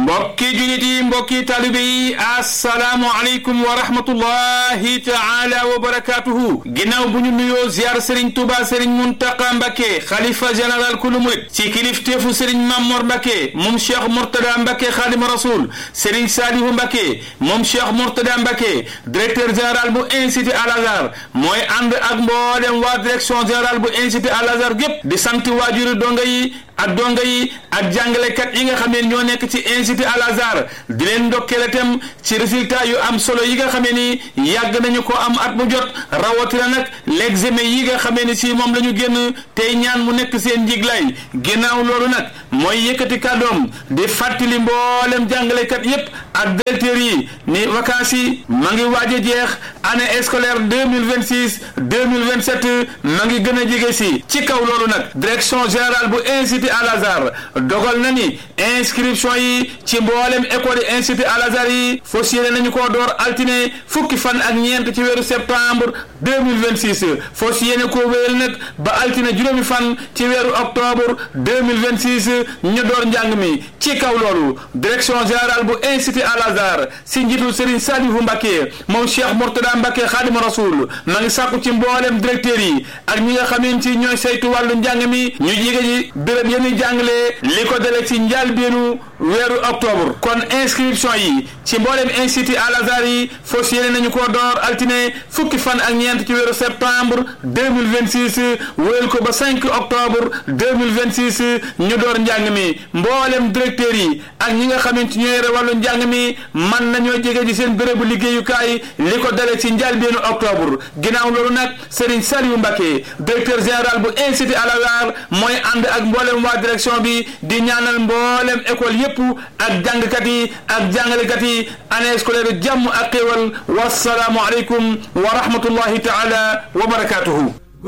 mbokki julit yi mbokki talibe yi assalaamu aleykum wa rahmatullahi taala wa barakatuhu ginnaaw bu ñu nuyoo ziar Serigne Touba Serigne Muntaqa Mbacke xalifa général kulu murit ci kilifteefu Serigne Mamor Mbacke moom Cheikh Mourtada Mbacke xaadima rasul Serigne Salihu Mbacke moom Cheikh Mourtada Mbacke directeur général bu institut Al Azhar mooy ànd ak mboolem waa direction générale bu institut Al Azhar gépp di sant waajuri donga yi ak donga yi ak jàngalekat yi nga xam ne ñoo nekk ci institut Al Azhar di leen ndokkeel itam ci résultat yu am solo yi nga xamee ni yàgg nañu ko am at mu jot rawatina nag l'examen yi nga xamee ni si moom la ñu génn tey ñaan mu nekk seen njiglaay ginnaaw loolu nag mooy yëkkati kàddoom di fàttali mboolem jàngalekat yépp ak directeurs yi ni vacances yi ma ngi waaj a jeex année scolaire deux mille vingt six deux mille vingt sept ma ngi gën a jege si ci kaw loolu nag direction générale bu institut Al Azhar dogal na ni inscription yi ci mboolem école yi institut Al Azhar yi fas yéene nañu koo door altine fukki fan ak ñeent ci weeru septembre deux mille vingt six fas yéene koo wéyal nag ba altine juróomi fan ci weeru octobre deux mille vingt six ñu door njàng mi ci kaw loolu direction générale bu institut Al Azhar si njiitul Serigne Salihu Mbacke moom Cheikh Mourtada Mbacke xaadima rasul ma ngi sàkku ci mboolem directeurs yi ak ñi nga xamante ci ñooy saytu wàllu njàng mi ñu jige ji béréb yéen jàngale li ko dale ci njàlbéenu weeru octobre kon inscription yi ci mboolem institut Al Azhar yi fas yéene nañu ko door altine fukki fan ak ñeent ci weeru septembre deux mille vingt six wéyal ko ba 5 octobre deux mille vingt six ñu door njàng mi mboolem directeurs yi ak ñi nga xamante ñoo yore wàllu njàng mi man nañoo jege ji seen bérébu liggéeyukaay li ko dale ci njàlbéenu octobre ginnaaw loolu nag Serigne Saliou Mbacke directeur général bu institut Al Azhar mooy ànd ak mboolem waa direction bi di ñaanal mboolem école yépp ak jàngkat yi ak jàngalekat yi année scolaire jàmm ak xéewal wasalaamu aleykum wa rahmatullahi taala wa barakatuhu